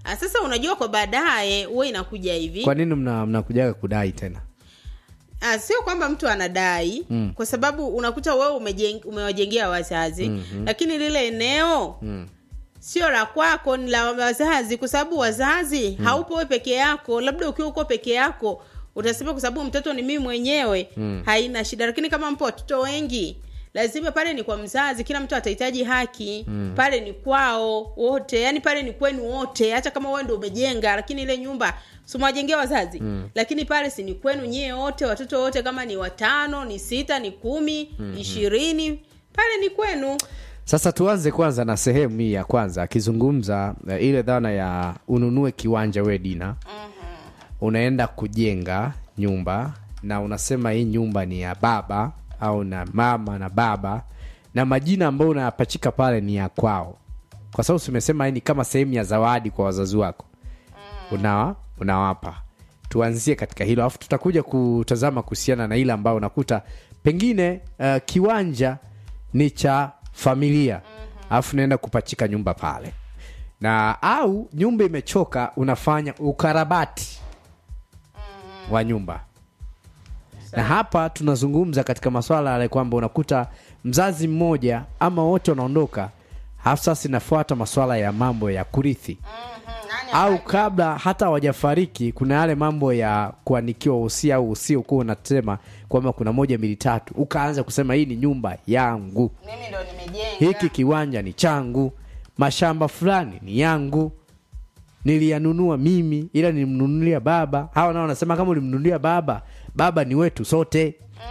Ah, sasa unajua kwa baadaye huwa inakuja hivi kwa nini mna- mnakujaga kudai tena Ah, sio kwamba mtu anadai mm. kwa sababu unakuta wewe umejeng, umewajengea wazazi mm-hmm. lakini lile eneo mm. sio la kwako ni la wazazi kwa sababu wazazi mm. haupo wewe peke yako labda ukiwa uko peke yako utasema kwa sababu mtoto ni mimi mwenyewe mm. haina shida lakini kama mpo watoto wengi lazima pale ni kwa mzazi kila mtu atahitaji haki mm. pale ni kwao wote yani pale ni kwenu wote hata kama wewe ndo umejenga lakini ile nyumba simwajengea wazazi mm. lakini pale si ni kwenu nyie wote watoto wote kama ni watano ni sita ni kumi mm-hmm. ishirini pale ni kwenu sasa tuanze kwanza na sehemu hii ya kwanza akizungumza uh, ile dhana ya ununue kiwanja we dina unaenda kujenga nyumba na unasema hii nyumba ni ya baba au na mama na baba na majina ambayo unayapachika pale ni ya kwao kwa sababu tumesema hii ni kama sehemu ya zawadi kwa wazazi wako unawa unawapa tuanzie katika hilo alafu tutakuja kutazama kuhusiana na ile ambayo unakuta pengine uh, kiwanja ni cha familia alafu naenda kupachika nyumba pale na au nyumba imechoka unafanya ukarabati wa nyumba na hapa tunazungumza katika maswala yale kwamba unakuta mzazi mmoja ama wote wanaondoka halafu sasa inafuata maswala ya mambo ya kurithi au kabla hata hawajafariki kuna yale mambo ya kuanikiwa usia au usio kuwa unasema kwamba kuna moja mbili tatu ukaanza kusema hii ni nyumba yangu mimi ndo nimejenga hiki kiwanja ni changu mashamba fulani ni yangu niliyanunua mimi ila nilimnunulia baba hawa nao wanasema kama ulimnunulia baba baba ni wetu sote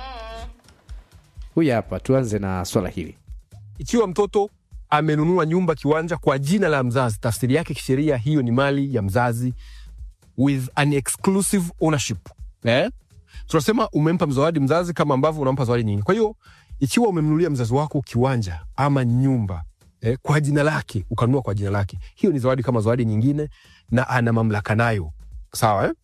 huyu hapa tuanze na swala hili ikiwa mtoto amenunua nyumba kiwanja kwa jina la mzazi tafsiri yake kisheria hiyo ni mali ya mzazi with an exclusive ownership eh? tunasema umempa zawadi mzazi kama ambavyo unampa zawadi nyingi kwa hiyo ikiwa umemnunulia mzazi wako kiwanja ama nyumba eh, kwa jina lake ukanunua kwa jina lake hiyo ni zawadi kama zawadi nyingine na ana mamlaka nayo sawa eh?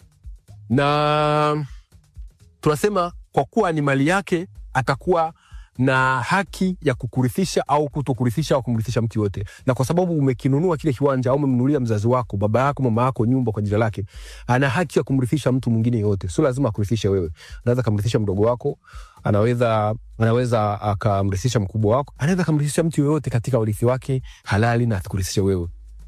na tunasema kwa kuwa ni mali yake atakuwa na haki ya kukurithisha au kutokurithisha au kumrithisha mtu yote na kwa sababu umekinunua kile kiwanja au umemnunulia mzazi wako baba yako mama yako nyumba kwa jina lake ana haki ya kumrithisha mtu mwingine yote sio lazima akurithishe wewe anaweza kumrithisha mdogo wako anaweza anaweza akamrithisha mkubwa wako anaweza akamrithisha mtu yoyote katika urithi wake halali na asikurithishe wewe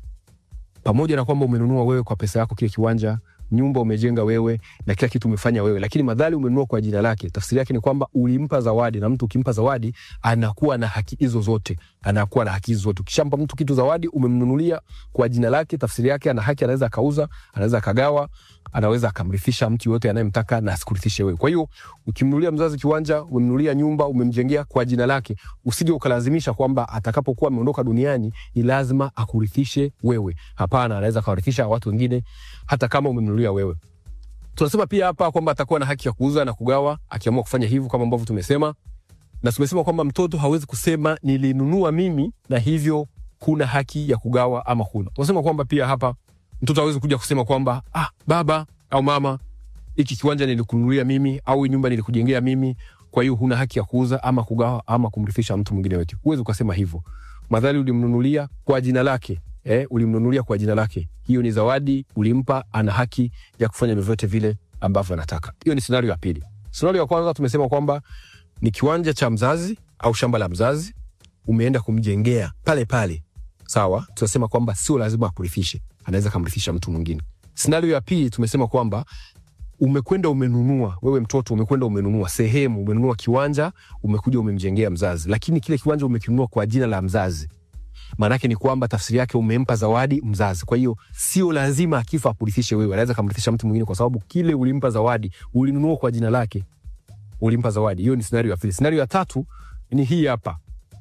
pamoja na kwamba umenunua wewe kwa pesa yako kile kiwanja nyumba umejenga wewe na kila kitu umefanya wewe lakini madhali umenunua kwa jina lake tafsiri yake ni kwamba ulimpa zawadi na mtu ukimpa zawadi anakuwa na haki hizo zote anakuwa na haki hizo zote ukishampa mtu kitu zawadi umemnunulia kwa jina lake tafsiri yake ana haki anaweza akauza anaweza akagawa anaweza akamrithisha mtu yoyote anayemtaka na asikurithishe wewe kwa hiyo ukimnunulia mzazi kiwanja umemnunulia nyumba umemjengea kwa jina lake usije ukalazimisha kwamba atakapokuwa ameondoka duniani ni lazima akurithishe wewe hapana anaweza akawarithisha watu wengine hata kama umemnunulia wewe tunasema pia hapa kwamba atakuwa na haki ya kuuza na kugawa akiamua kufanya hivyo kama ambavyo tumesema na tumesema kwamba mtoto hawezi kusema nilinunua mimi na hivyo kuna haki ya kugawa ama huna tunasema kwamba pia hapa mtoto hawezi kuja kusema kwamba ah, baba au mama hiki kiwanja nilikununulia mimi au hii nyumba nilikujengea mimi kwa hiyo huna haki ya kuuza ama kugawa ama kumrithisha mtu mwingine wetu huwezi ukasema hivyo madhali ulimnunulia kwa jina lake eh, ulimnunulia kwa jina lake hiyo ni zawadi ulimpa ana haki ya kufanya vyovyote vile ambavyo anataka hiyo ni scenario ya pili scenario ya kwanza tumesema kwamba ni kiwanja cha mzazi au shamba la mzazi umeenda kumjengea pale pale sawa tunasema kwamba sio lazima akurithishe anaweza kamrithisha mtu mwingine scenario ya pili tumesema kwamba umekwenda umenunua wewe mtoto umekwenda umenunua sehemu umenunua kiwanja umekuja umemjengea mzazi lakini kile kiwanja umekinunua kwa jina la mzazi maanake ni kwamba tafsiri yake umempa zawadi mzazi kwa hiyo sio lazima akifa akurithishe wewe anaweza kamrithisha mtu mwingine kwa sababu kile ulimpa zawadi ulinunua kwa jina lake ulimpa zawadi hiyo ni scenario ya pili scenario ya tatu ni hii hapa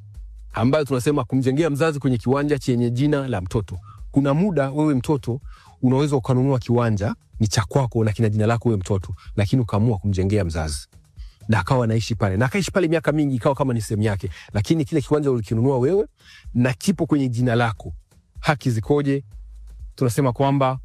ambayo tunasema kumjengea mzazi kwenye kiwanja chenye jina la mtoto kuna muda wewe mtoto unaweza ukanunua kiwanja ni cha kwako na kina jina lako wewe mtoto lakini ukaamua kumjengea mzazi na akawa anaishi pale na akaishi pale miaka mingi ikawa kama ni sehemu yake lakini kile kiwanja ulikinunua wewe na kipo kwenye jina lako haki zikoje tunasema kwamba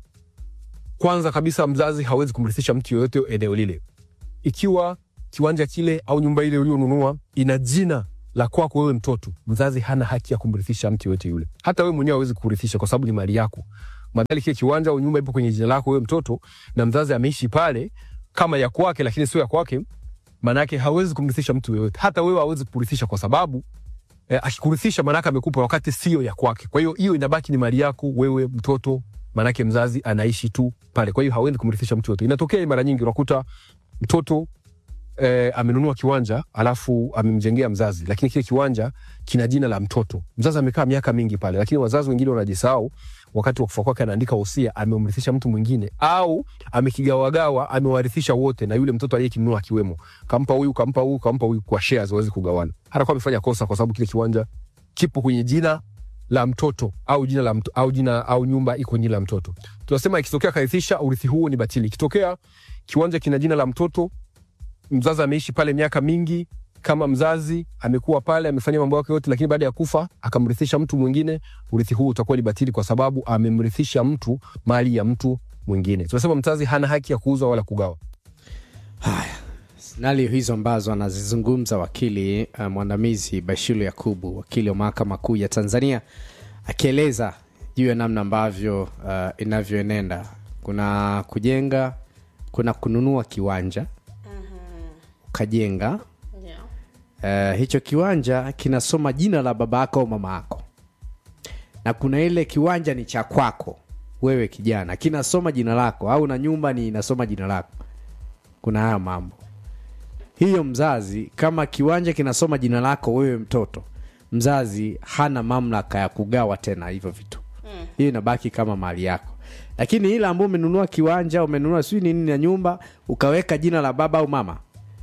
kwanza kabisa mzazi hawezi kumrithisha mtu yoyote eneo lile ikiwa kiwanja kile au nyumba ile ulionunua ina jina la kwako wewe mtoto mzazi hana haki ya kumrithisha mtu yoyote yule hata wewe mwenyewe hawezi kurithisha kwa sababu ni mali yako madhali kile kiwanja au nyumba ipo kwenye jina lako wewe mtoto na mzazi ameishi pale kama ya kwake lakini sio ya kwake maanake hawezi kumrithisha mtu yoyote hata wewe hawezi kurithisha kwa sababu eh, akikurithisha maanake amekupa wakati sio ya kwake kwa hiyo hiyo inabaki ni mali yako wewe mtoto maanake mzazi anaishi tu pale kwa hiyo hawezi kumrithisha mtu yoyote inatokea mara nyingi unakuta mtoto eh, amenunua kiwanja alafu amemjengea mzazi lakini kile kiwanja kina jina la mtoto mzazi amekaa miaka mingi pale lakini wazazi wengine wanajisahau wakati wa kufa kwake anaandika wosia amemrithisha mtu mwingine au amekigawagawa amewarithisha wote na yule mtoto aliyekinunua akiwemo kampa huyu kampa huyu kampa huyu kwa shares wawezi kugawana hata kwa amefanya kosa kwa sababu kile kiwanja kipo kwenye jina la mtoto au jina la mto, au jina au nyumba iko jina la mtoto tunasema ikitokea karithisha urithi huo ni batili ikitokea kiwanja kina jina la mtoto mzazi ameishi pale miaka mingi kama mzazi amekuwa pale amefanya mambo yake yote lakini baada ya kufa akamrithisha mtu mwingine urithi huu utakuwa ni batili kwa sababu amemrithisha mtu mali ya mtu mwingine tunasema mzazi hana haki ya kuuza wala kugawa haya sinalio hizo ambazo anazizungumza wakili uh, mwandamizi bashiru yakubu wakili wa mahakama kuu ya tanzania akieleza juu ya namna ambavyo uh, inavyoenenda kuna kujenga kuna kununua kiwanja ukajenga yeah. uh, hicho kiwanja kinasoma jina la baba yako au mama yako na kuna ile kiwanja ni cha kwako wewe kijana kinasoma jina lako au na nyumba ni inasoma jina lako kuna haya mambo hiyo mzazi kama kiwanja kinasoma jina lako wewe mtoto mzazi hana mamlaka ya kugawa tena hivyo vitu mm. hiyo inabaki kama mali yako lakini ile ambao umenunua kiwanja umenunua sijui nini na nyumba ukaweka jina la baba au mama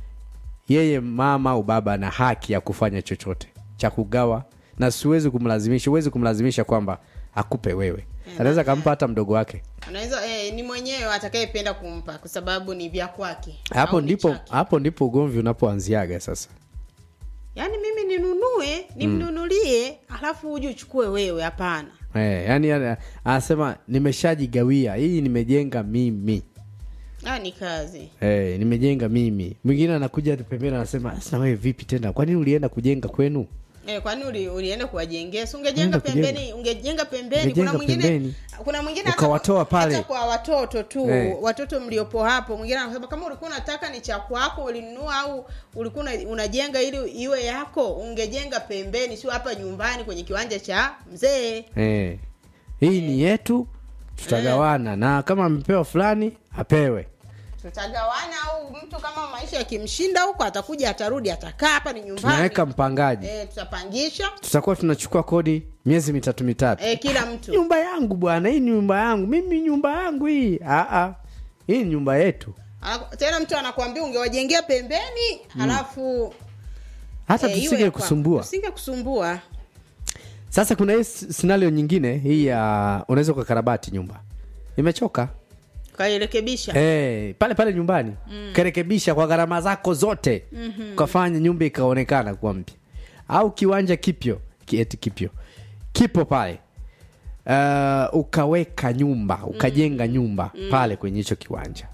yeye mama au baba ana haki ya kufanya chochote cha kugawa na siwezi kumlazimisha huwezi kumlazimisha kwamba akupe wewe anaweza kampa hata mdogo wake unaweza eh, ni mwenyewe atakayependa kumpa kwa sababu ni vya kwake hapo au ni ndipo chake. hapo ndipo ugomvi unapoanziaga sasa yaani mimi ninunue nimnunulie alafu uje uchukue wewe hapana Eh, yani yani, anasema nimeshajigawia hii nimejenga mimi ah, ni kazi eh, nimejenga mimi mwingine anakuja pembeni anasema sasa wewe vipi tena kwa nini ulienda kujenga kwenu Eh, kwani uli, ulienda kuwajengea si ungejenga Ulienda kujenga. pembeni ungejenga pembeni Ungejenga kuna mwingine pembeni. kuna mwingine hata- Ukawatoa pale. hata kwa watoto tu Eh. watoto mliopo hapo mwingine anasema kama ulikuwa unataka ni cha kwako ulinunua au ulikuwa una- unajenga ili iwe yako ungejenga pembeni sio hapa nyumbani kwenye kiwanja cha mzee eh, hii ni yetu tutagawana na kama amepewa fulani apewe tutagawana au mtu kama maisha yakimshinda huko atakuja atarudi atakaa hapa ni nyumbani tunaweka mpangaji eh, tutapangisha tutakuwa tunachukua kodi miezi mitatu mitatu eh, kila mtu nyumba yangu bwana hii ni nyumba yangu mimi nyumba yangu hii Aa, hii ni nyumba yetu Ana- tena mtu anakuambia ungewajengea pembeni halafu hata eh, iwe tusinge ya kwako. kusumbua tusinge kusumbua sasa kuna hii scenario nyingine hii ya unaweza ukakarabati nyumba imechoka kairekebisha hey, pale pale nyumbani mm. karekebisha kwa gharama zako zote mm-hmm. ukafanya nyumba ikaonekana kuwa mpya au kiwanja kipyo kieti kipyo kipo pale uh, ukaweka nyumba ukajenga nyumba mm. pale kwenye hicho kiwanja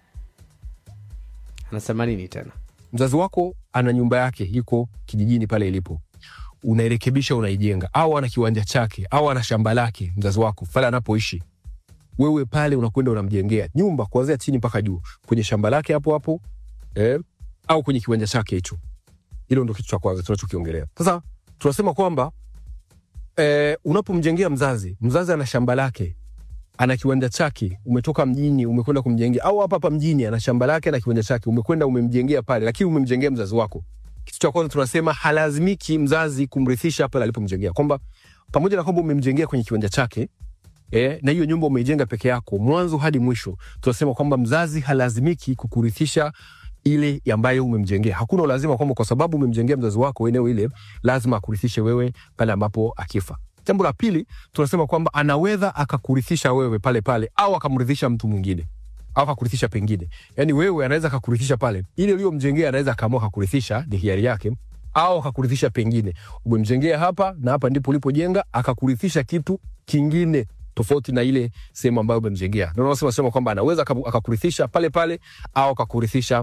anasema nini tena mzazi wako ana nyumba yake iko kijijini pale ilipo unairekebisha unaijenga au ana kiwanja chake au ana shamba lake mzazi wako pale anapoishi wewe pale unakwenda unamjengea nyumba kuanzia chini mpaka juu kwenye shamba lake hapo hapo eh, au kwenye kiwanja chake hicho hilo ndo kitu cha kwanza tunachokiongelea sasa tunasema kwamba eh, unapomjengea mzazi mzazi ana shamba lake ana kiwanja chake umetoka mjini umekwenda kumjengea au hapa hapa mjini ana shamba lake na kiwanja chake umekwenda umemjengea pale lakini umemjengea mzazi wako kitu cha kwanza tunasema halazimiki mzazi kumrithisha pale alipomjengea kwamba pamoja na kwamba umemjengea kwenye kiwanja chake eh, na hiyo nyumba umeijenga peke yako mwanzo hadi mwisho tunasema kwamba mzazi halazimiki kukurithisha ile ambayo umemjengea hakuna ulazima kwamba kwa sababu umemjengea mzazi wako eneo ile lazima akurithishe wewe pale ambapo akifa jambo la pili tunasema kwamba anaweza akakurithisha wewe pale pale au akamrithisha mtu mwingine au akakurithisha pengine yaani wewe anaweza akakurithisha pale ile uliyomjengea anaweza akaamua akakurithisha ni hiari yake au akakurithisha pengine umemjengea hapa na hapa ndipo ulipojenga akakurithisha kitu kingine tofauti na ile sehemu ambayo umemjengea ndio unasema sema kwamba anaweza akaku- akakurithisha pale pale au akakurithisha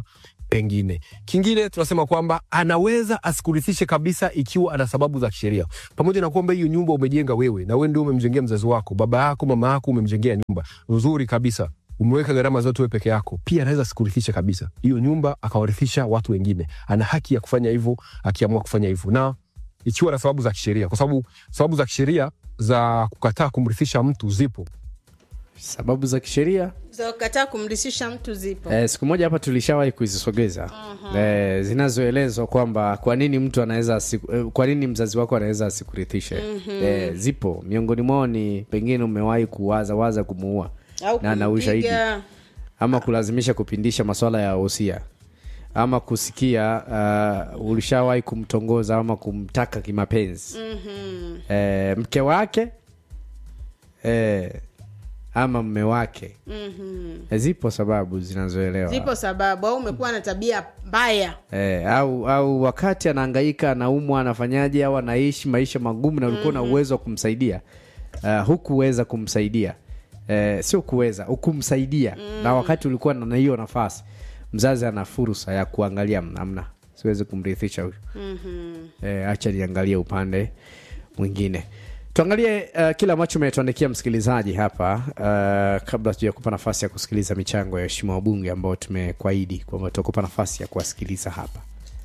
pengine. Kingine tunasema kwamba anaweza asikurithishe kabisa ikiwa ana sababu za kisheria, pamoja na kwamba hiyo nyumba umejenga wewe na wewe ndio umemjengea mzazi wako, baba yako, mama yako, umemjengea nyumba nzuri kabisa umeweka gharama zote wewe peke yako, pia anaweza asikurithisha kabisa hiyo nyumba akawarithisha watu wengine. Ana haki ya kufanya hivyo akiamua kufanya hivyo, na ikiwa na sababu za kisheria, kwa sababu sababu za kisheria za kukataa kumrithisha mtu zipo. sababu za kisheria za kukataa kumrithisha mtu zipo Eh, siku moja hapa tulishawahi kuzisogeza eh, zinazoelezwa kwamba kwa nini mtu anaweza asiku- eh, kwa nini mzazi wako anaweza asikurithishe eh, zipo miongoni mwao ni pengine umewahi kuwaza waza kumuua au na ana ushahidi kumpiga ama kulazimisha kupindisha maswala ya wosia ama kusikia uh, ulishawahi kumtongoza ama kumtaka kimapenzi Mhm. eh, mke wake eh, ama mme wake Mhm. Eh, zipo sababu zinazoelewa zipo sababu au umekuwa na tabia mbaya Eh, au au wakati anahangaika anaumwa anafanyaje au anaishi maisha magumu na ulikuwa na uwezo wa kumsaidia uh, hukuweza kumsaidia eh, sio kuweza hukumsaidia na wakati ulikuwa na na hiyo nafasi mzazi ana fursa ya kuangalia namna siwezi kumrithisha huyu Mhm. eh, acha niangalie upande mwingine tuangalie uh, kile ambacho umetuandikia msikilizaji hapa uh, kabla tujakupa nafasi ya kusikiliza michango ya waheshimiwa wabunge ambao tumekuahidi kwamba tutakupa nafasi ya kuwasikiliza hapa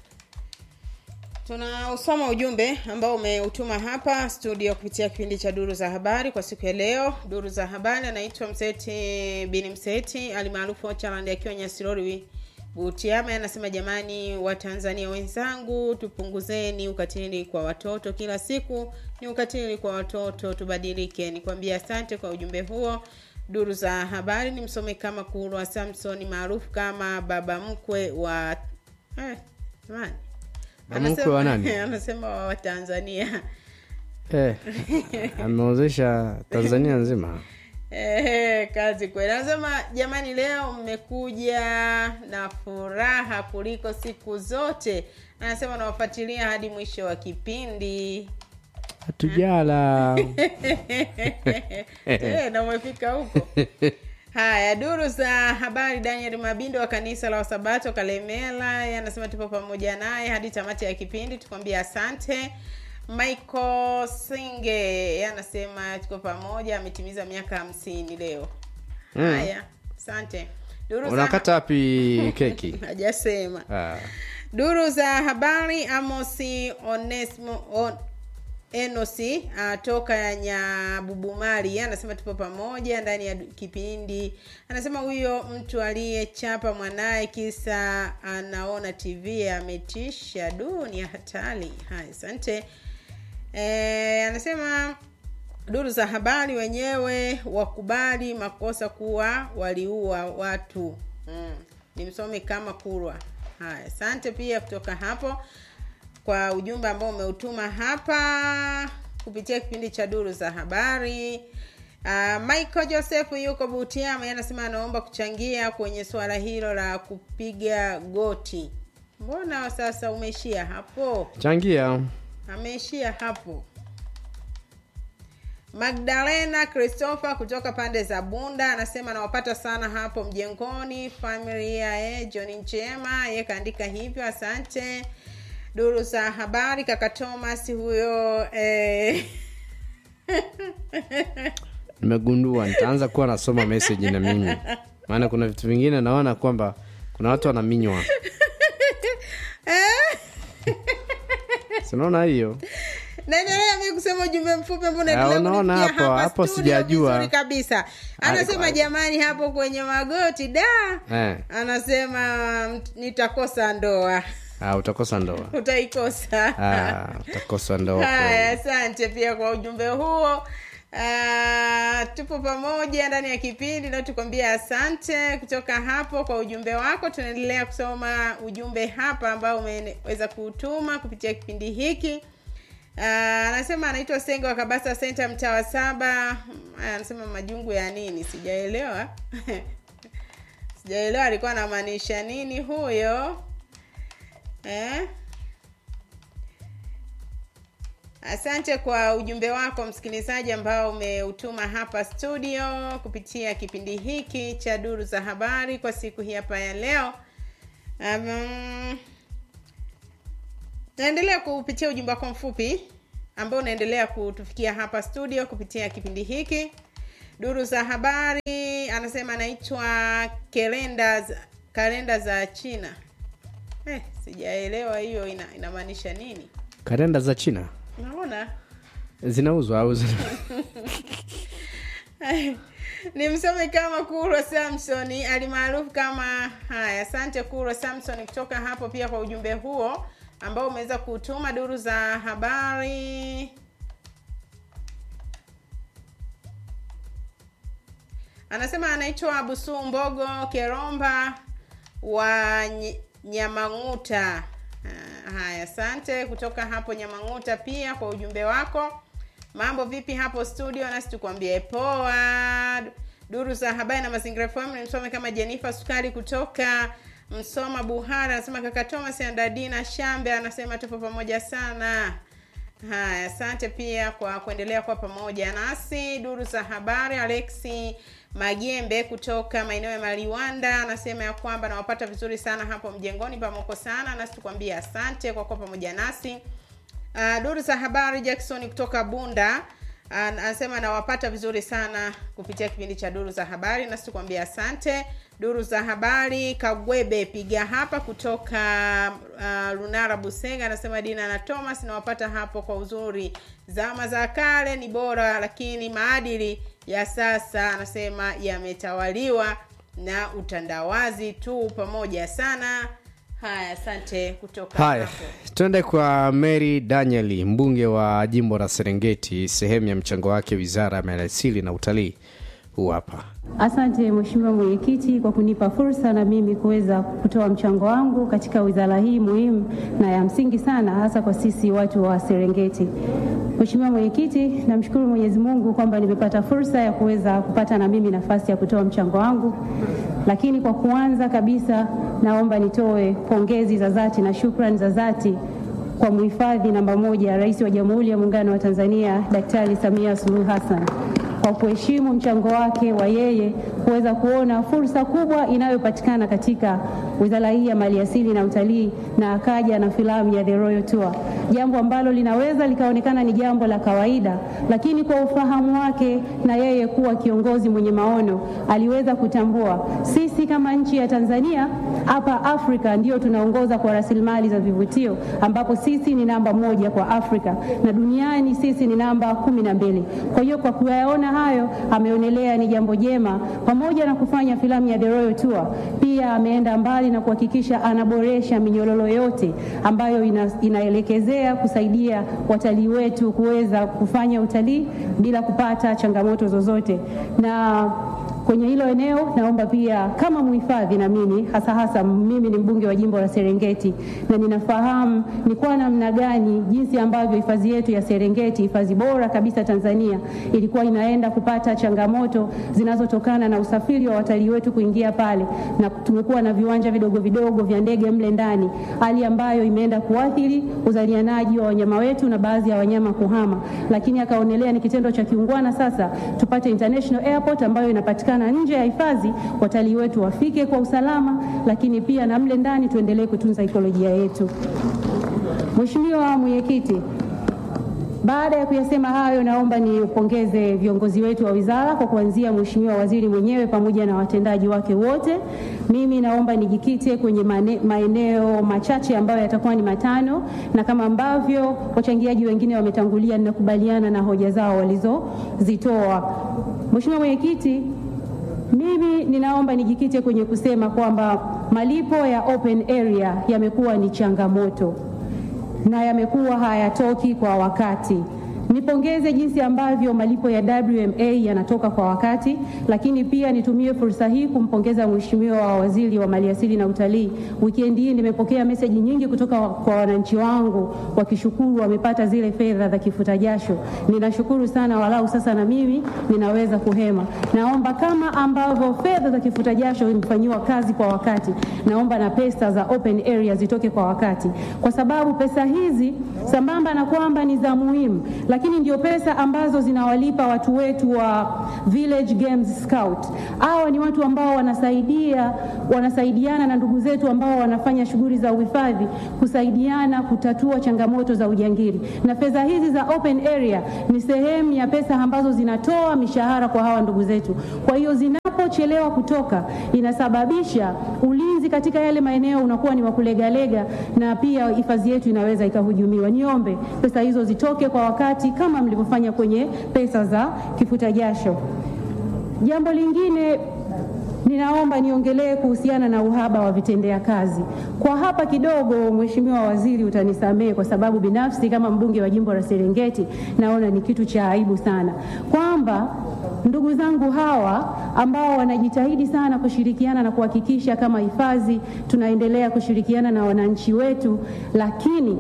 tunausoma ujumbe ambao umeutuma hapa studio kupitia kipindi cha duru za habari kwa siku ya leo duru za habari anaitwa mseti bini mseti alimaarufu ochaland akiwa nyasirori butiama anasema jamani watanzania wenzangu tupunguzeni ukatili kwa watoto kila siku ni ukatili kwa watoto tubadilike nikwambia asante kwa ujumbe huo duru za habari ni msome kama kulwa samson maarufu kama baba mkwe wa eh, jamani Baba mkwe wa nani? anasema wa watanzania eh, ameozesha tanzania nzima Ehe, kazi kweli anasema jamani leo mmekuja na furaha kuliko siku zote anasema nawafuatilia hadi mwisho wa kipindi hatujala Eh, na umefika huko haya duru za habari daniel mabindo wa kanisa la wasabato kalemela yeye anasema tupo pamoja naye hadi tamati ya kipindi tukwambia asante michael singe yeye anasema tuko pamoja ametimiza miaka hamsini leo haya asante duru za unakata wapi keki hajasema ah. duru za habari amosi onesmo on, enosi uh, toka ya nyabubumari anasema tupo pamoja ndani ya kipindi anasema huyo mtu aliyechapa mwanaye kisa anaona tv ametisha du ni hatari haya asante e, anasema duru za habari wenyewe wakubali makosa kuwa waliua watu mm. ni msomi kama kurwa haya asante pia kutoka hapo kwa ujumbe ambao umeutuma hapa kupitia kipindi cha duru za habari uh, michael joseph yuko butiama yeye anasema anaomba kuchangia kwenye suala hilo la kupiga goti mbona sasa umeishia hapo changia ameishia hapo magdalena christopher kutoka pande za bunda anasema anawapata sana hapo mjengoni familia eh, john njema ye kaandika hivyo asante duru za habari kaka thomas huyo eh, nimegundua nitaanza kuwa nasoma message na mimi maana kuna vitu vingine naona kwamba kuna watu wanaminywa sinaona hiyo naendelea mi kusema ujumbe mfupi ambao Ah, unaendelea unaona kunifikia hapo- hapa hapo studio sijajua. vizuri kabisa anasema Ah, jamani hapo kwenye magoti da eh. anasema mm, nitakosa ndoa ah, utakosa ndoa utaikosa ah, utakosa ndoa haya kweli. asante pia kwa ujumbe huo Uh, tupo pamoja ndani ya kipindi na tukwambia asante kutoka hapo kwa ujumbe wako tunaendelea kusoma ujumbe hapa ambao umeweza kutuma kupitia kipindi hiki Uh, anasema anaitwa sengo wa kabasa senta mtaa wa saba Aya, anasema majungu ya nini sijaelewa sijaelewa alikuwa anamaanisha nini huyo eh? asante kwa ujumbe wako msikilizaji ambao umeutuma hapa studio kupitia kipindi hiki cha duru za habari kwa siku hii hapa ya leo Um, naendelea kupitia ujumbe wako mfupi ambao unaendelea kutufikia hapa studio kupitia kipindi hiki duru za habari anasema anaitwa kalenda za- kalenda za china eh, sijaelewa hiyo ina, inamaanisha nini kalenda za china naona zinauzwa au zina... ni msome kama kurwa samsoni alimaarufu kama haya asante kurwa samson kutoka hapo pia kwa ujumbe huo ambao umeweza kutuma duru za habari anasema anaitwa busu mbogo keromba wa Ny- nyamang'uta Ah, haya asante kutoka hapo nyamang'uta pia kwa ujumbe wako mambo vipi hapo studio nasi tukwambie poa duru za habari na mazingira FM nimsome kama Jennifer Sukari kutoka Msoma Buhara anasema kaka Thomas Andadina Shambe anasema tupo pamoja sana haya asante pia kwa kuendelea kuwa pamoja nasi duru za habari alexi magembe kutoka maeneo ya maliwanda anasema ya kwamba nawapata vizuri sana hapo mjengoni pamoko sana nasi tukwambia asante kwa kuwa pamoja nasi Uh, duru za habari Jackson kutoka Bunda uh, anasema nawapata vizuri sana kupitia kipindi cha duru za habari, nasi tukwambia asante. Duru za habari Kagwebe piga hapa kutoka uh, Lunara Busenga anasema Dina na Thomas nawapata hapo kwa uzuri. Zama za kale ni bora, lakini maadili ya sasa anasema yametawaliwa na utandawazi tu. Pamoja sana. Haya, asante kutoka haya hapo. twende kwa mary danieli mbunge wa jimbo la serengeti sehemu ya mchango wake wizara ya maliasili na utalii huu hapa Asante Mheshimiwa Mwenyekiti kwa kunipa fursa na mimi kuweza kutoa mchango wangu katika wizara hii muhimu na ya msingi sana hasa kwa sisi watu wa Serengeti. Mheshimiwa Mwenyekiti, namshukuru Mwenyezi Mungu kwamba nimepata fursa ya kuweza kupata na mimi nafasi ya kutoa mchango wangu. Lakini kwa kuanza kabisa, naomba nitoe pongezi za dhati na shukrani za dhati kwa mhifadhi namba moja, Rais wa Jamhuri ya Muungano wa Tanzania Daktari Samia Suluhu Hassan kwa kuheshimu mchango wake wa yeye kuweza kuona fursa kubwa inayopatikana katika wizara hii ya maliasili na utalii, na akaja na filamu ya The Royal Tour, jambo ambalo linaweza likaonekana ni jambo la kawaida, lakini kwa ufahamu wake na yeye kuwa kiongozi mwenye maono, aliweza kutambua sisi kama nchi ya Tanzania hapa Afrika ndio tunaongoza kwa rasilimali za vivutio, ambapo sisi ni namba moja kwa Afrika na duniani sisi ni namba kumi na mbili. Kwa hiyo kwa kuyaona hayo, ameonelea ni jambo jema, pamoja na kufanya filamu ya The Royal Tour, pia ameenda mbali na kuhakikisha anaboresha minyororo yote ambayo ina, inaelekezea kusaidia watalii wetu kuweza kufanya utalii bila kupata changamoto zozote na kwenye hilo eneo naomba pia kama mhifadhi na mimi hasa hasa mimi ni mbunge wa jimbo la Serengeti na ninafahamu ni kwa namna gani jinsi ambavyo hifadhi yetu ya Serengeti hifadhi bora kabisa Tanzania ilikuwa inaenda kupata changamoto zinazotokana na usafiri wa watalii wetu kuingia pale na tumekuwa na viwanja vidogo vidogo vya ndege mle ndani hali ambayo imeenda kuathiri uzalianaji wa wanyama wetu na baadhi ya wanyama kuhama lakini akaonelea ni kitendo cha kiungwana sasa tupate international airport ambayo inapatikana nje ya hifadhi, watalii wetu wafike kwa usalama, lakini pia na mle ndani tuendelee kutunza ekolojia yetu. Mheshimiwa Mwenyekiti, baada ya kuyasema hayo, naomba niupongeze viongozi wetu wa wizara kwa kuanzia Mheshimiwa Waziri mwenyewe pamoja na watendaji wake wote. Mimi naomba nijikite kwenye mane, maeneo machache ambayo yatakuwa ni matano, na kama ambavyo wachangiaji wengine wametangulia, ninakubaliana na hoja zao walizozitoa. Mheshimiwa Mwenyekiti, mimi ninaomba nijikite kwenye kusema kwamba malipo ya open area yamekuwa ni changamoto na yamekuwa hayatoki kwa wakati. Nipongeze jinsi ambavyo malipo ya WMA yanatoka kwa wakati, lakini pia nitumie fursa hii kumpongeza Mheshimiwa wa Waziri wa Maliasili na Utalii. Wikendi hii nimepokea meseji nyingi kutoka kwa wananchi wangu wakishukuru wamepata zile fedha za kifuta jasho. Ninashukuru sana, walau sasa na mimi ninaweza kuhema. Naomba kama ambavyo fedha za kifuta jasho imefanyiwa kazi kwa wakati, naomba na pesa za open area zitoke kwa wakati, kwa sababu pesa hizi sambamba na kwamba ni za muhimu, lakini lakini ndio pesa ambazo zinawalipa watu wetu wa Village Games Scout. Hawa ni watu ambao wanasaidia wanasaidiana na ndugu zetu ambao wanafanya shughuli za uhifadhi kusaidiana kutatua changamoto za ujangili, na fedha hizi za open area ni sehemu ya pesa ambazo zinatoa mishahara kwa hawa ndugu zetu. Kwa hiyo zinapochelewa kutoka, inasababisha ulinzi katika yale maeneo unakuwa ni wa kulegalega, na pia hifadhi yetu inaweza ikahujumiwa. Niombe pesa hizo zitoke kwa wakati kama mlivyofanya kwenye pesa za kifuta jasho. Jambo lingine ninaomba niongelee kuhusiana na uhaba wa vitendea kazi. Kwa hapa kidogo, Mheshimiwa Waziri, utanisamehe kwa sababu binafsi kama mbunge wa jimbo la Serengeti naona ni kitu cha aibu sana kwamba ndugu zangu hawa ambao wanajitahidi sana kushirikiana na kuhakikisha kama hifadhi tunaendelea kushirikiana na wananchi wetu, lakini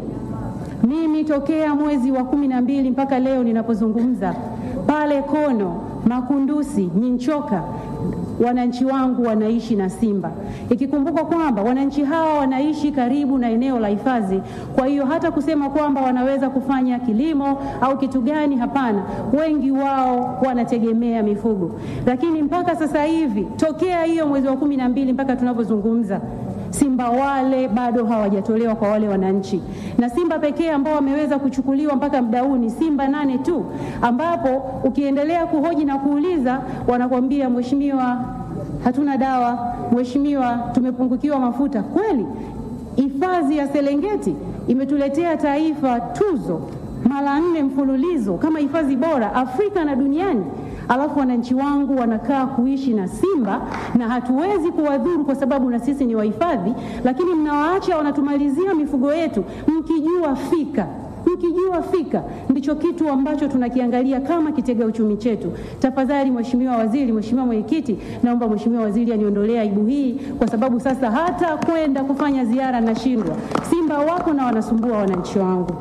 mimi tokea mwezi wa kumi na mbili mpaka leo ninapozungumza, pale Kono, Makundusi, Nyinchoka wananchi wangu wanaishi na simba, ikikumbuka kwamba wananchi hawa wanaishi karibu na eneo la hifadhi. Kwa hiyo hata kusema kwamba wanaweza kufanya kilimo au kitu gani, hapana. Wengi wao wanategemea mifugo, lakini mpaka sasa hivi tokea hiyo mwezi wa kumi na mbili mpaka tunavyozungumza simba wale bado hawajatolewa kwa wale wananchi, na simba pekee ambao wameweza kuchukuliwa mpaka muda huu ni simba nane tu, ambapo ukiendelea kuhoji na kuuliza wanakwambia mheshimiwa, hatuna dawa, mheshimiwa, tumepungukiwa mafuta. Kweli hifadhi ya Serengeti imetuletea taifa tuzo mara nne mfululizo kama hifadhi bora Afrika na duniani alafu wananchi wangu wanakaa kuishi na simba na hatuwezi kuwadhuru kwa sababu na sisi ni wahifadhi, lakini mnawaacha wanatumalizia mifugo yetu, mkijua fika mkijua fika ndicho kitu ambacho tunakiangalia kama kitega uchumi chetu. Tafadhali Mheshimiwa Waziri, Mheshimiwa Mwenyekiti, naomba Mheshimiwa Waziri aniondolee aibu hii, kwa sababu sasa hata kwenda kufanya ziara nashindwa. Simba wako na wanasumbua wananchi wangu.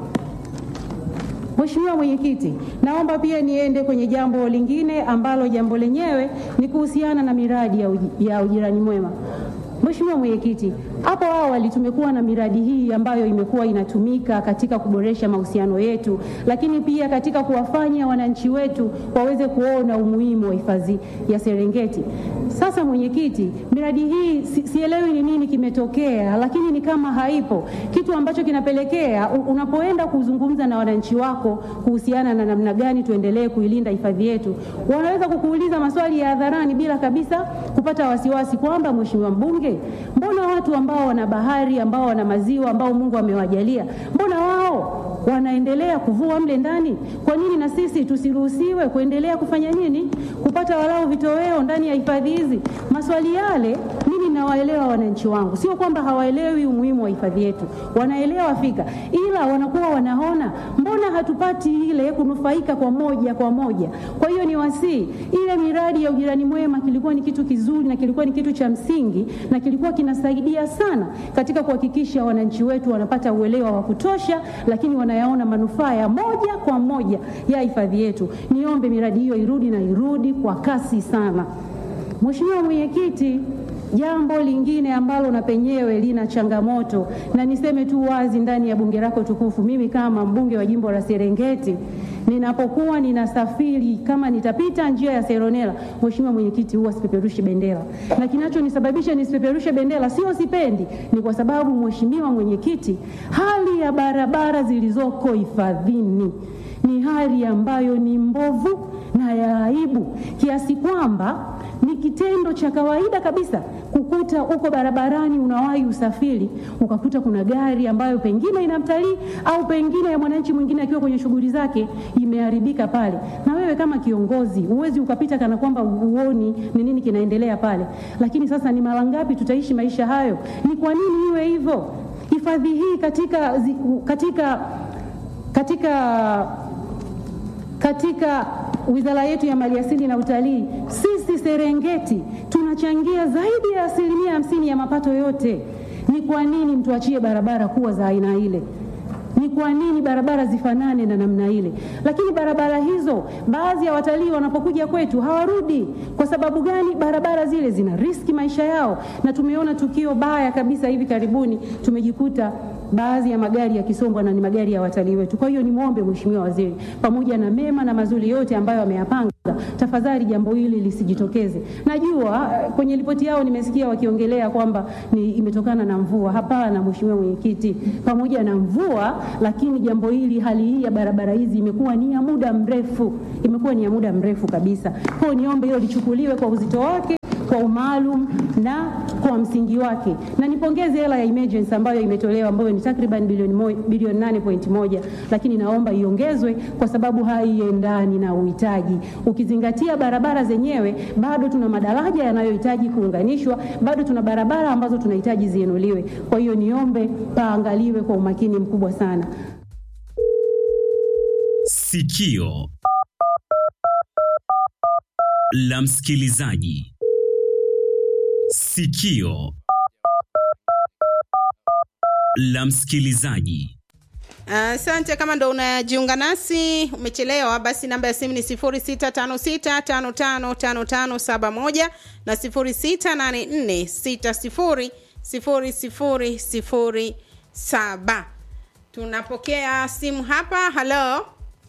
Mheshimiwa Mwenyekiti, naomba pia niende kwenye jambo lingine ambalo jambo lenyewe ni kuhusiana na miradi ya, uji, ya ujirani mwema. Mheshimiwa Mwenyekiti, hapo awali tumekuwa na miradi hii ambayo imekuwa inatumika katika kuboresha mahusiano yetu, lakini pia katika kuwafanya wananchi wetu waweze kuona umuhimu wa hifadhi ya Serengeti. Sasa mwenyekiti, miradi hii si, sielewi ni nini kimetokea, lakini ni kama haipo, kitu ambacho kinapelekea unapoenda kuzungumza na wananchi wako kuhusiana na namna gani tuendelee kuilinda hifadhi yetu, wanaweza kukuuliza maswali ya hadharani bila kabisa kupata wasiwasi kwamba mheshimiwa mbunge, mbona watu ambao wana bahari ambao wana maziwa ambao Mungu amewajalia, mbona wao wanaendelea kuvua mle ndani? Kwa nini na sisi tusiruhusiwe kuendelea kufanya nini, kupata walau vitoweo ndani ya hifadhi hizi? Maswali yale mimi nawaelewa wananchi wangu, sio kwamba hawaelewi umuhimu wa hifadhi yetu, wanaelewa fika, ila wanakuwa wanaona mbona hatupati ile kunufaika kwa moja kwa moja. Kwa hiyo ni wasii, ile miradi ya ujirani mwema kilikuwa ni kitu kizuri na kilikuwa ni kitu cha msingi na kilikuwa kinasaidia sana katika kuhakikisha wananchi wetu wanapata uelewa wa kutosha, lakini wanayaona manufaa ya moja kwa moja ya hifadhi yetu. Niombe miradi hiyo irudi na irudi kwa kasi sana. Mheshimiwa Mwenyekiti, jambo lingine ambalo na penyewe lina changamoto, na niseme tu wazi ndani ya bunge lako tukufu, mimi kama mbunge wa jimbo la Serengeti ninapokuwa ninasafiri, kama nitapita njia ya Seronela, Mheshimiwa Mwenyekiti, huwa sipeperushi bendera, na kinachonisababisha nisipeperushe bendera sio sipendi, ni kwa sababu Mheshimiwa Mwenyekiti, hali ya barabara zilizoko hifadhini ni hali ambayo ni mbovu na ya aibu kiasi kwamba ni kitendo cha kawaida kabisa kukuta uko barabarani unawahi usafiri ukakuta kuna gari ambayo pengine ina mtalii au pengine ya mwananchi mwingine akiwa kwenye shughuli zake imeharibika pale, na wewe kama kiongozi huwezi ukapita kana kwamba uoni ni nini kinaendelea pale. Lakini sasa ni mara ngapi tutaishi maisha hayo? Ni kwa nini iwe hivyo? Hifadhi hii katika, zi- katika, katika katika wizara yetu ya maliasili na utalii, sisi Serengeti tunachangia zaidi ya asilimia hamsini ya mapato yote. Ni kwa nini mtuachie barabara kuwa za aina ile? Ni kwa nini barabara zifanane na namna ile? Lakini barabara hizo, baadhi ya watalii wanapokuja kwetu hawarudi. Kwa sababu gani? Barabara zile zina riski maisha yao, na tumeona tukio baya kabisa hivi karibuni, tumejikuta baadhi ya magari yakisombwa na ni magari ya watalii wetu. Kwa hiyo nimwombe Mheshimiwa Waziri, pamoja na mema na mazuri yote ambayo ameyapanga, tafadhali jambo hili lisijitokeze. Najua eh, kwenye ripoti yao nimesikia wakiongelea kwamba ni imetokana na mvua. Hapana, Mheshimiwa Mwenyekiti, pamoja na mvua, lakini jambo hili, hali hii ya barabara hizi imekuwa ni ya muda mrefu, imekuwa ni ya muda mrefu kabisa. Kwa hiyo niombe hilo lichukuliwe kwa uzito wake kwa umaalum na kwa msingi wake, na nipongeze hela ya emergency ambayo imetolewa ambayo ni takriban bilioni mo- bilioni 8.1, lakini naomba iongezwe kwa sababu haiendani na uhitaji. Ukizingatia barabara zenyewe, bado tuna madaraja yanayohitaji kuunganishwa, bado tuna barabara ambazo tunahitaji zienuliwe. Kwa hiyo niombe paangaliwe kwa umakini mkubwa sana. Sikio la msikilizaji. Sikio la msikilizaji. Asante. kama ndo unajiunga nasi, umechelewa, basi namba ya simu ni 0656555571 na 0684600007. Tunapokea simu hapa. Halo,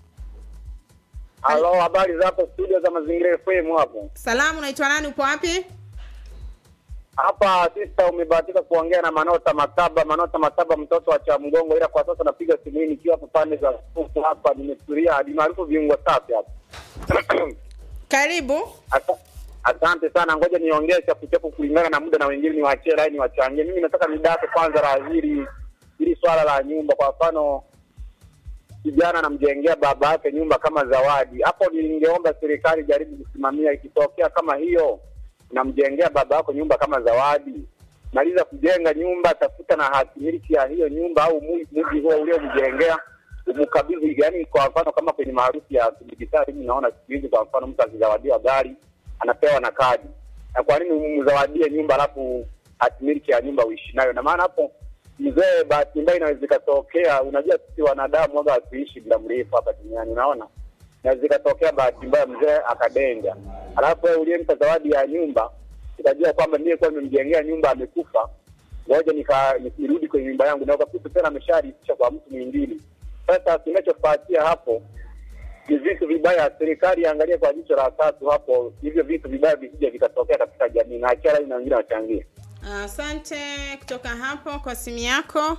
Halo, habari za hapo studio za Mazingira FM hapo. salamu, unaitwa nani? Upo wapi? Hapa sista, umebahatika kuongea na Manota Mataba. Manota Mataba, mtoto wa cha mgongo, ila kwa sasa napiga simu hii nikiwa hapa pande za huku hapa, nimetulia hadi maarufu viungo safi hapa. Karibu. Asa- Asante sana, ngoja niongee chapu chapu kulingana na muda na wengine niwaachie line wachangie. Mimi nataka nidate kwanza la hili hili swala la nyumba. Kwa mfano, kijana anamjengea baba yake nyumba kama zawadi, hapo ningeomba serikali jaribu kusimamia. Ikitokea kama hiyo, unamjengea baba yako nyumba kama zawadi, maliza kujenga nyumba, tafuta na hati miliki ya hiyo nyumba au mu- mji huo uliomjengea umkabidhi. Yani kwa mfano kama kwenye maarufu ya kidijitali, mimi naona siku hizi, kwa mfano mtu akizawadiwa gari anapewa na kadi, na kwa nini umzawadie nyumba alafu hati miliki ya nyumba uishi nayo? Na maana hapo mzee, bahati mbaya inaweza ikatokea. Unajua sisi wanadamu waga hatuishi muda mrefu hapa duniani, unaona, inaweza ikatokea bahati mbaya mzee akadenga, alafu wewe uliyempa zawadi ya nyumba utajua kwamba ndiye kuwa nimemjengea nyumba amekufa, ngoja nika- nirudi kwenye nyumba yangu, na ukakuta tena amesharithisha kwa mtu mwingine. Sasa kinachofuatia hapo ni vitu vibaya. Serikali iangalie kwa jicho la tatu hapo, hivyo vitu vibaya visije vikatokea katika jamii, na achara na wengine wachangie. Asante kutoka hapo kwa simu yako.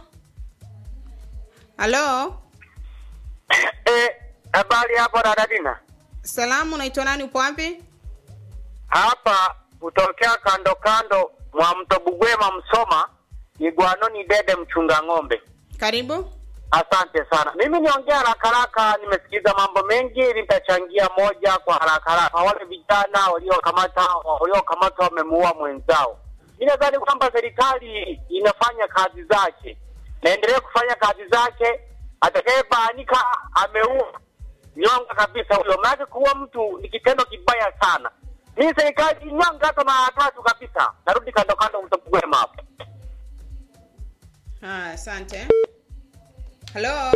Halo, Eh, habari hapo dadadina salamu, unaitwa nani? Upo wapi? hapa kutokea kando kando mwa mto Bugwema Msoma, Igwanoni Dede mchunga ng'ombe. Karibu. Asante sana. Mimi niongea haraka haraka, nimesikiza mambo mengi, nitachangia moja kwa haraka haraka. Wale vijana waliokamata waliokamatwa wamemuua mwenzao, mi nadhani kwamba serikali inafanya kazi zake, naendelee kufanya kazi zake. Atakayebainika ameua nyonga kabisa huyo, maanake kuua mtu ni kitendo kibaya sana. Mimi serikali nyonga hata mara tatu kabisa. Narudi kando kando, mtopugwema hapo. Ah, asante. Halo,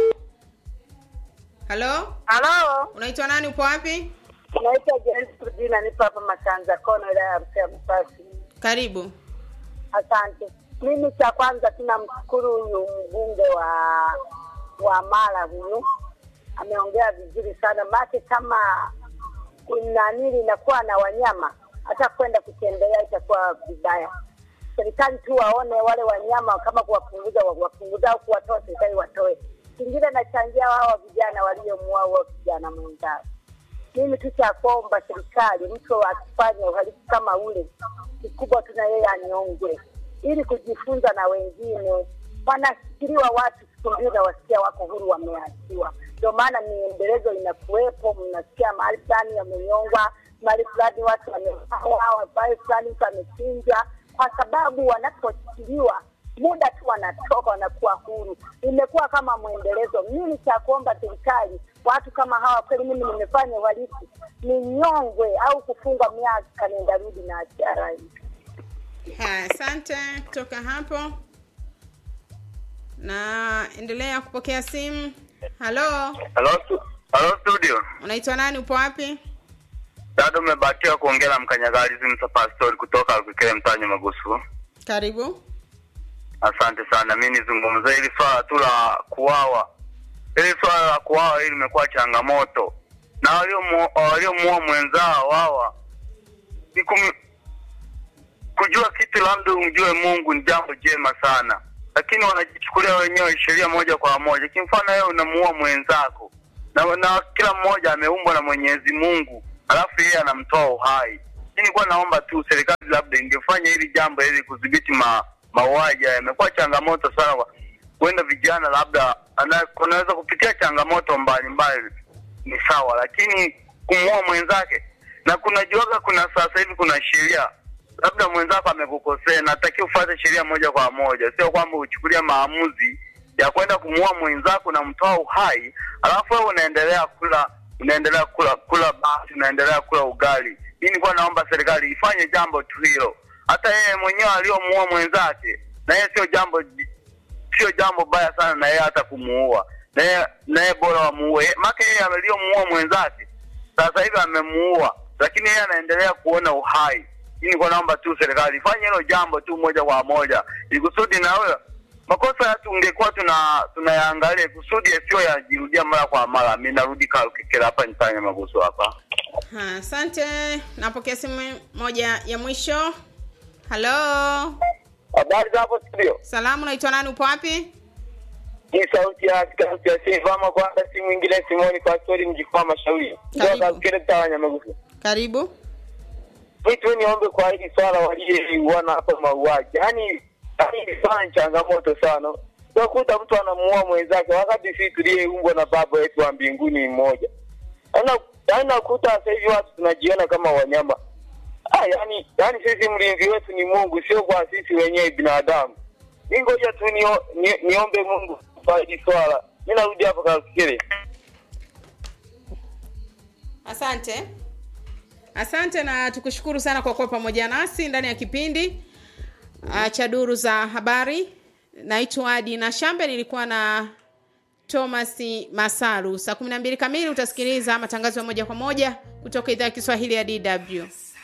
halo, Halo, unaitwa nani? Upo wapi? naitwa Jens Kudina, nipo hapa Makanza Kono, wilaya ya Msea Msasi. Karibu. Asante. Mimi cha kwanza tunamshukuru huyu mbunge wa wa Mara huyu, ameongea vizuri sana make kama nani inakuwa na wanyama, hata kwenda kutembelea itakuwa vibaya. Serikali tu waone wale wanyama kama kuwapunguza, wa- wapunguza au kuwatoa, serikali watoe. Kingine nachangia wao vijana waliomuua huo kijana mwenzao mimi tu cha kuomba serikali, mtu akifanya uhalifu kama ule, kikubwa tu na yeye anyongwe, ili kujifunza na wengine. Wanashikiliwa watu siku mbili na wasikia wako huru, wameachiwa. Ndio maana miendelezo inakuwepo, mnasikia mahali fulani wamenyongwa, mahali fulani watu wameuawa, mahali fulani mtu amechinjwa, kwa sababu wanaposhikiliwa muda tu wanatoka wanakuwa huru. Imekuwa kama mwendelezo. Mimi cha kuomba serikali, watu kama hawa kweli, mimi nimefanya uhalifu, ni nyongwe au kufungwa miaka nenda rudi na achara hii. Haya, asante kutoka hapo. na endelea kupokea simu halo Halo, stu- halo studio. unaitwa nani upo wapi Dada, umebahatika kuongea na mkanyagalizi Msa Pastori kutoka Alkekele mtani Magusu. karibu Asante sana. Mi nizungumze hili swala tu la kuwawa, hili swala la kuwawa hili limekuwa changamoto, na waliomu- waliomuua mwenzao wawa ni kum, kujua kitu labda umjue Mungu ni jambo jema sana, lakini wanajichukulia wenyewe sheria moja kwa moja. Kimfano wewe unamuua mwenzako na, na kila mmoja ameumbwa na Mwenyezi Mungu, alafu yeye anamtoa uhai. Mimi nilikuwa naomba tu serikali labda ingefanya hili jambo ili kudhibiti ma, mauaji haya. Imekuwa changamoto sana kwa huenda vijana labda ana- wanaweza kupitia changamoto mbalimbali, ni sawa, lakini kumuua mwenzake na kunajuaga, kuna sasa hivi kuna sheria labda mwenzako amekukosea, natakiwa ufuate sheria moja kwa moja, sio kwamba uchukulia maamuzi ya kwenda kumuua mwenzako na mtoa uhai, alafu wewe unaendelea kula unaendelea kula kula basi, unaendelea kula ugali. Mimi nilikuwa naomba serikali ifanye jambo tu hilo, hata yeye mwenyewe aliyomuua mwenzake, na yeye sio jambo sio jambo baya sana, na yeye hata kumuua na yeye na yeye bora wamuue, maana yeye aliyomuua mwenzake sasa hivi amemuua, lakini yeye anaendelea kuona uhai. Mimi nilikuwa naomba tu serikali ifanye hilo jambo tu moja kwa moja, ili kusudi na wewe makosa yetu ungekuwa tuna tunayaangalia kusudi yasiyo yajirudia mara kwa mara. Mimi narudi Kalukekela hapa nifanye maguso hapa. Ha, asante napokea simu moja ya mwisho halo Habari za hapo studio. salamu unaitwa nani upo wapi Hii sauti ya sauti ya Silvama kwanza si mwingine Simoni kwa story mjikwa mashauri. Karibu. Ndio kile tawanya magufu. karibu Mimi tu niombe kwa hili swala waliouana hapa mauaji. Yaani yaani hili swala ni changamoto sana. Unakuta mtu anamuua mwenzake wakati sisi tuliyeumbwa na baba yetu wa mbinguni ni mmoja. Yaani yaani nakuta sasa hivi watu tunajiona kama wanyama. Ah, yani yani sisi mlinzi wetu ni Mungu sio kwa sisi wenyewe binadamu. Mimi ngoja tu nio, ni, niombe Mungu kwa hili swala. Mimi narudi hapo kafikiri. asante asante na tukushukuru sana kwa kuwa pamoja nasi ndani ya kipindi uh, cha duru za habari naitwa adi na shambe nilikuwa na thomas masaru saa kumi na mbili kamili utasikiliza matangazo ya moja kwa moja kutoka idhaa ya kiswahili ya dw